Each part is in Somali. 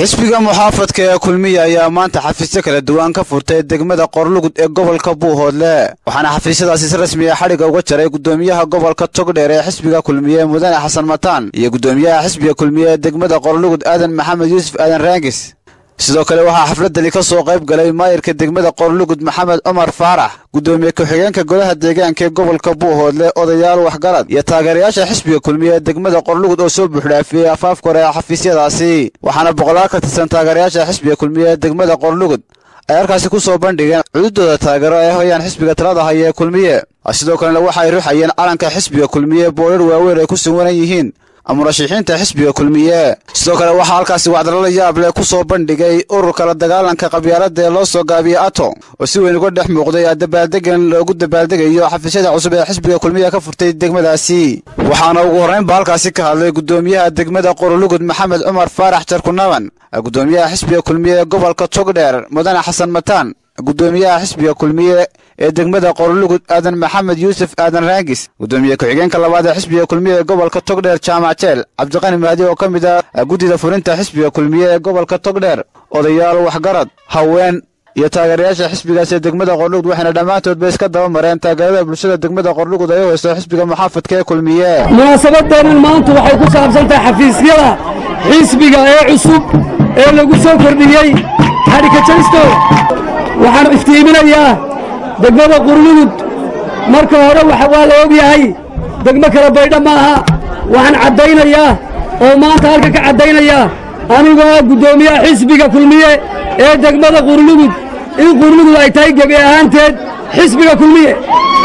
xisbiga muxaafadka ee kulmiya ayaa maanta xafiisyo kala duwan ka furtay degmada qorlugud ee gobolka buuhoodle waxaana xafiisyadaasi si rasmiya xadhigga uga jaray gudoomiyaha gobolka togdheer ee xisbiga kulmiye mudane xasan mataan iyo gudoomiyaha xisbiga kulmiye ee degmada qorlugud aadan maxamed yuusuf aadan raangis sidoo kale waxaa xafladani ka soo qayb galay maayirka degmada qorlugud maxamed cumar faarax gudoomiye ku-xigeenka golaha deegaanka ee gobolka buuhoodle odayaal waxgarad iyo taageerayaasha xisbiga kulmiye ee degmada qorlugud oo soo buuxdhaafiyey afaafka hore ee xafiisyadaasi waxaana boqolaal ka tirsan taageerayaasha xisbiga kulmiye ee degmada qorlugud ay halkaasi ku soo bandhigeen cududooda taageero ay hoyaan xisbiga talada haya ee kulmiye sidoo kalena waxa ay ruxayeen calanka xisbiga kulmiye boodhar waaweyn ay ku suwanan yihiin murashixiinta xisbiga kulmiye sidoo kale waxaa halkaasi wacdalala yaab leh ku soo bandhigay ururka la dagaalanka qabyaalada ee loo soo gaabiyey ato oo si weyn uga dhex muuqday dabaaldegan loogu dabaaldegayo xafiisyada cusub ee xisbiga kulmiye ka furtay degmadaasi waxaana ugu horraynba halkaasi ka hadlay gudoomiyaha degmada qorolugud maxamed cumar faarax jarkunaban gudoomiyaha xisbiga kulmiye ee gobolka togdheer mudane xasan mataan gudoomiyaha xisbiga kulmiye ee degmada qorlugud aadan maxamed yuusuf aadan raangis gudoomiye ku-xigeenka labaad ee xisbiga kulmiye ee gobolka togdheer jaamac jeel cabdiqani mahdi oo ka mid ah guddida fulinta xisbiga kulmiye ee gobolka togdheer odayaal waxgarad haween iyo taageerayaasha xisbigaas ee degmada qorlugud waxayna dhammaantoodba iska daba mareen taageerada bulshada degmada qorlugud ay u hayso xisbiga muxaafadka ee kulmiye munaasabaddeennan maanta waxay ku saabsan tahay xafiisyada xisbiga ee cusub ee lagu soo kordhiyey xadhikajaysto waxaan iftiiminayaa degmada qurlugud marka hore waa la og yahay degmo kala baydha maaha waxaan caddaynayaa oo maanta halka ka caddaynayaa anigoo ah guddoomiyaha xisbiga kulmiye ee degmada qurlugud in qurlugud ay tahay gebi ahaanteed xisbiga kulmiye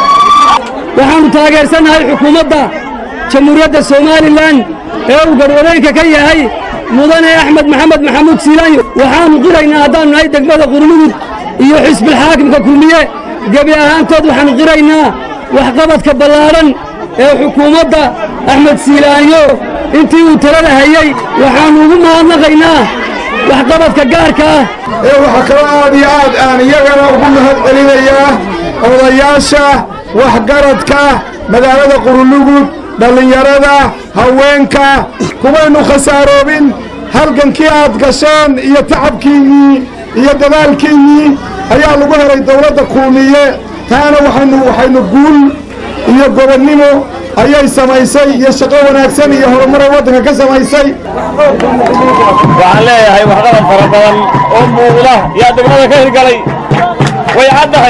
waxaannu taageersannahay xukuumadda jamhuuriyadda somalilan ee uu garwadeenka ka yahay mudane axmed maxamed maxamuud siilaanyo waxaannu qiraynaa haddaannu nahay degmada qurlugud iyo xisbilxaakimka kulmiye gebi ahaantood waxaannu qiraynaa waxqabadka ballaadhan ee xukuumadda axmed siilaanyo intii uu talada hayey waxaannu ugu mahadnaqaynaa waxqabadka gaarka ah ee waxaa kaloo aad iyo aad aan iyagana ugu mahad celinayaa odayaasha waxgaradka magaalada qurulugud dhallinyarada haweenka kumaynu khasaaroobin halgankii aad gasheen iyo tacabkiinnii iyo dadaalkiinnii ayaa lagu helay dawladda kuumiye taana waxaynu waxaynu guul iyo gobonnimo ayay samaysay iyo shaqo wanaagsan iyo horumaray waddanka ka samaysay waxaan leeyahay waxqabad fara badan oo muuqda yaa degmada ka hirgalay way caddahay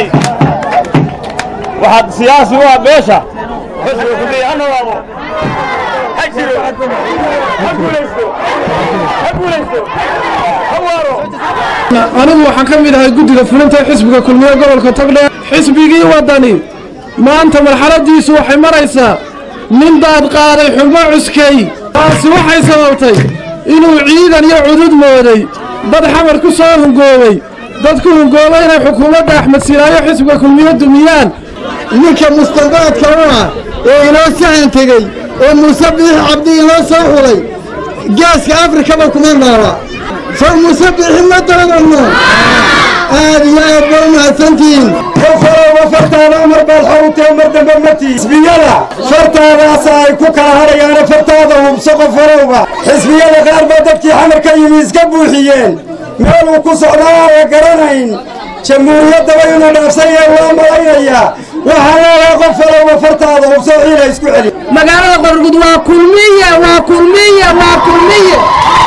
waxaad siyaasi u ah beesha xusbiga kulmiye ha noolaado ha jiro ha guulaysto ha guulaysto ha waaro anigu waxaan ka mid ahay guddiga fulinta xisbiga kulmiye gobolka togdheer xisbigii waddani maanta marxaladdiisu waxay maraysaa nin daad qaaday xubno cuskay taasi waxay sababtay inuu ciidan iyo cudud mooday dad xamar ku soo hungoobay dad ku hungoobay inay xukuumadda axmed silaayo xisbiga kulmiye dumiyaan ninka mustandaadka u ah ee inoo sahan tegey oo muuse biix cabdi inoo soo xulay gaaska afrikaba kuma noola soo muuse biixi ma doonanno aad iyo aad ba u mahadsantihiin qofalowa fartaada umar baad xawtee mar dambe mati xisbiyada fartaadaasa ay ku kala hadhayaana fartaada hubso qofolowba xisbiyada qaar baa dadkii xamar ka yimi iska buuxiyeen meel uu ku socdaa aana garanayn jamhuuriyaddaba inuu dhaafsan yahay waa malaynayaa waxaa leedahay qofalowa fartaada hubso ciila isku celi magaalada qorgud waa kulmiye waa kulmiye waa kulmiye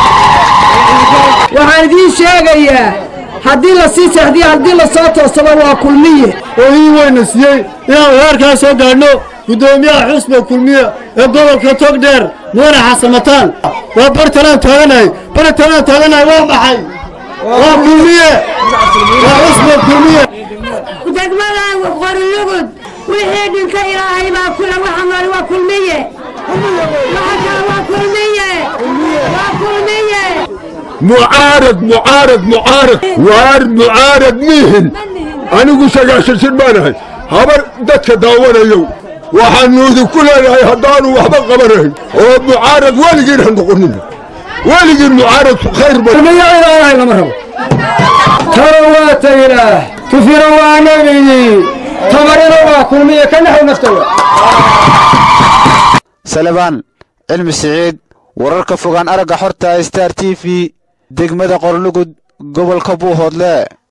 waxaan idiin sheegayaa haddii la sii seexdiyo haddii la soo toosaba waa kulmiye oo ii weyna siiyey inaan weerkaa soo gaadhno guddoomiyaha xusbiga kulmiye ee gobolka togdheer mudane xasamataan waa bartalaan taaganahay bartalaan taaganahay waa maxay waa kulmiye waa xusbiga kulmiye degmada qorlugud wixii dhinka ilaahay baa kula waxa nool waa kulmiye waxa kale waa kulmiye waa kulmiye mucaarad mucaarad mucaarad waar mucaarad mihin anigu sagaashansan baanahay habar dadka daawanayow waxaannu idinku leenahay haddaanu waxba qabanayn oo mucaarad weligiin ha noqonin weligiin mucaaradku khayr kulmiyailaahay lama rabo taro waa taylaah tufiro waa nebigii tamarina waa kulmiye ka naxw naftawa salebaan cilmi siciid wararka fogaan aragga xorta star t v degmada qorlugud gobolka buuhoodle